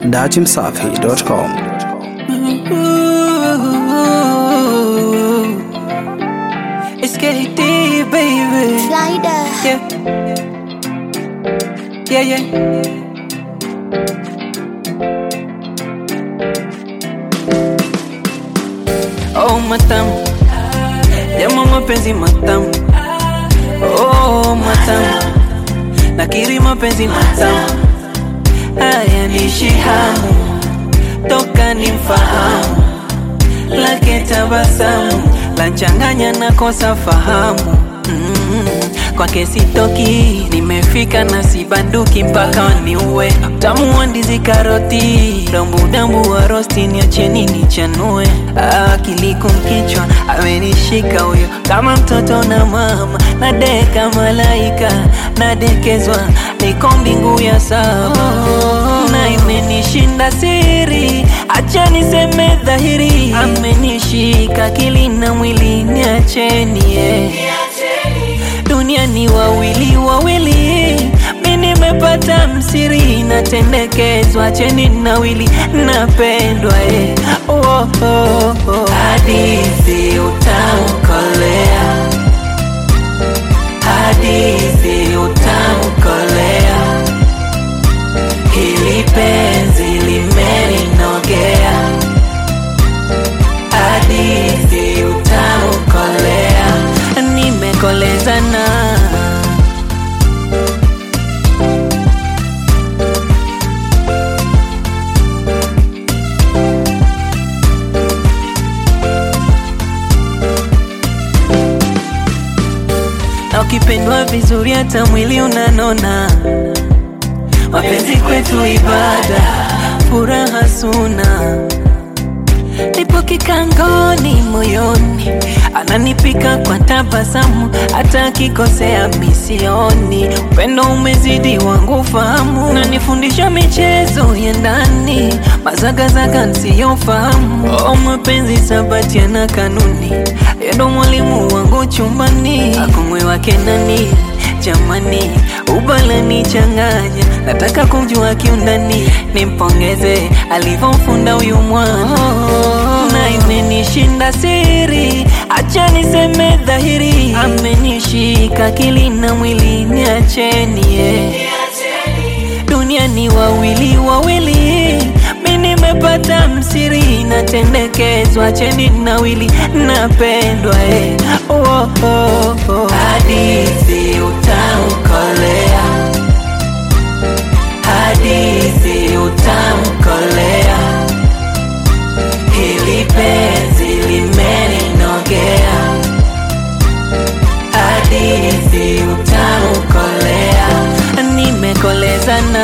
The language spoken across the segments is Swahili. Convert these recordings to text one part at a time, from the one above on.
datimsafi.com. It's KD, baby. Slider. Yeah. Yeah, yeah. Oh, matamu. Yamo mapenzi matamu. Oh, matamu. Nakiri mapenzi matamu. Haya nishi hamu. Toka ni mfahamu. Lake tabasamu. Lanchanganya na kosa fahamu. Mm, kwake sitoki, nimefika na sibanduki mpaka waniue. Utamu wa ndizi karoti, dambu dambu wa rosti, niacheni nichanue. Akili kumkichwa, amenishika huyo kama mtoto na mama, nadeka malaika, nadekezwa, niko mbingu ya saba na imenishinda siri, acha niseme dhahiri, amenishika akili na mwili, niacheni yeah. Dunia ni wawili wawili, mi nimepata msiri, natendekezwa cheni nawili, napendwa eh. oh, oh, oh. Hadithi utamkolea, hadithi utamkolea, hili penzi limeninogea, hadithi utamkolea, nimekolezana na ukipendwa vizuri hata mwili unanona. Mapenzi kwetu ibada, furaha suna. Nipo kikangoni moyoni, ananipika kwa tabasamu, hata akikosea misioni. Upendo umezidi wangu fahamu, nanifundisha michezo ya ndani, mazagazaga nsiyofahamu. Oh, mapenzi sabati yana kanuni, yeye ndo mwalimu wangu chumbani, akumwe wake nani jamani, ubalani changanya, nataka kumjua kiundani, nimpongeze alivyomfunda huyu mwana na imenishinda siri, acha niseme dhahiri, amenishika akili na mwili, niacheni yeah. Dunia ni wawili wawili, mi nimepata msiri, natendekezwa cheni nawili, napendwa eh. oh, oh, oh. Hadithi utamkolea, hadithi utamkolea, hili penzi limeninogea, hadithi utamkolea, nimekolezana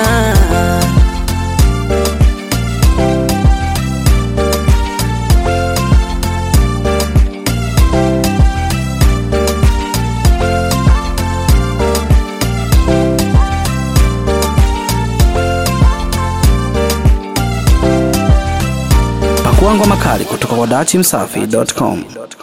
Pakua ngoma kali kutoka kwa datimsafi.com.